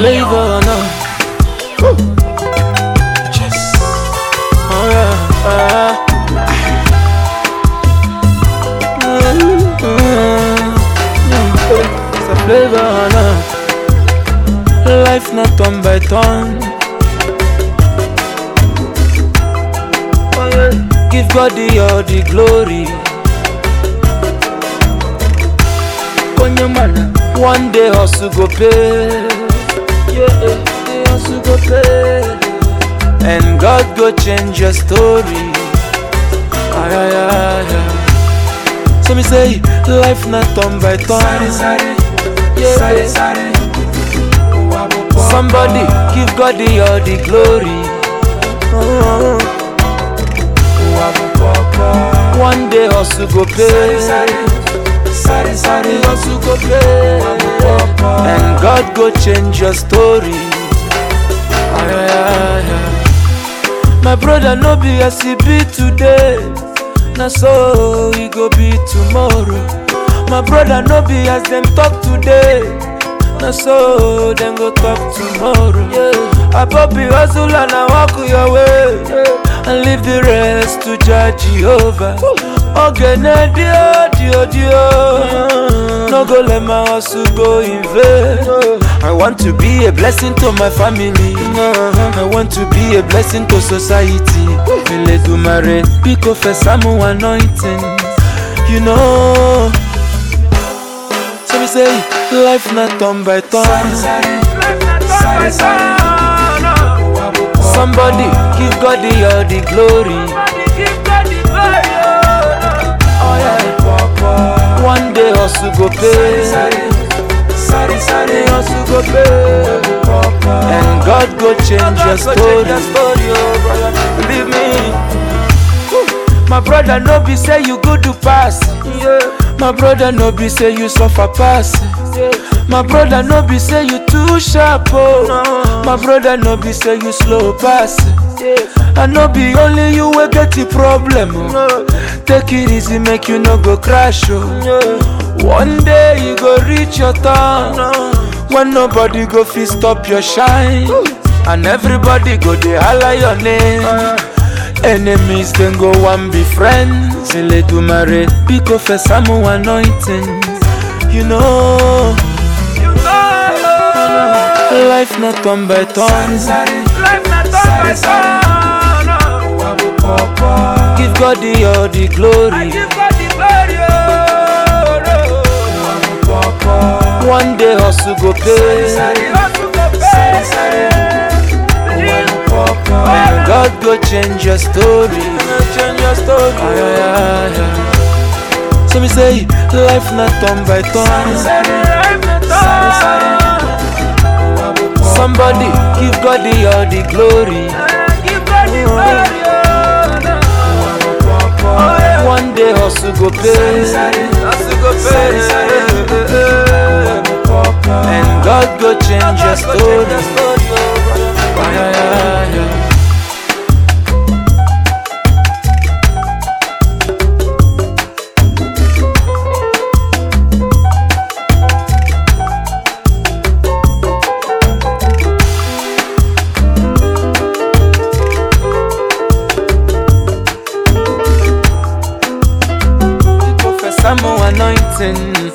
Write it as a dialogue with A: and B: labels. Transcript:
A: flavor now.
B: Yes.
A: Oh yeah. Uh, it's a flavor now. Life not turn by turn. Oh yeah. Give God the all the glory. Konyamana, one day hustle go pay. Yeah, the hustle go pay. And God go change your story. Ay, ay, ay, ay. So me say, life not turn by
B: Sare,
A: turn.
B: sare.
A: Yeah.
B: Sare, sare. Wabo,
A: Somebody give God the all the glory.
B: Wabo, papa.
A: One day hustle go pay.
B: Sare, sare. Sare,
A: hustle go pay.
B: papa.
A: And God go change your story. Ay, ay, ay, ay. My brother no be as he be today. Na so he go be tomorrow. My brother no be as them talk today. Na so them go talk tomorrow. Yeah. Abobi hustle and I walk your way. And leave the rest to judge Jehovah. Ogene dio dio dio. No go let my hustle go in vain. I want to be a blessing to my family. I want to be a blessing to society. Eledumare, pick up for some anointing. You know. So we say, life not turn by turn.
B: Sare, sare. Sare, sare. Wabo, papa.
A: Somebody give God the all the glory. Oh yeah.
B: Papa.
A: One day hustle go pay.
B: Sare, sare. Sare,
A: hustle go pay.
B: Papa.
A: And God go change your story. Believe me. My brother no be say you good to pass. My brother no be say you suffer pass. My brother no be say you too sharp oh. My brother no be say you slow pass. I no be only you wey get the problem oh. Take it easy make you no go crash oh. One day you go reach your turn when nobody go fit stop your shine and everybody go dey holler your name. Enemies then go one be friends. Eledumare, pick up for some anointing. You know, life not turn by turn.
B: Sare, sare. Sare, Wabo, papa.
A: Give God the all the glory.
B: Wabo, papa.
A: One day hustle go pay.
B: Sare, sare. Wabo, papa.
A: And God go change your story. Change your story. Ay, ay, ay, ay. So me say, life not turn by turn.
B: Sare, sare. Wabo, papa.
A: Somebody give God the all the glory.
B: Wabo, papa.
A: One day hustle go pay.
B: Sare,
A: Hustle go
B: sare, sare. Wabo, papa.
A: And God go change your story. Ay, ay, ay, ay. Go for some anointing.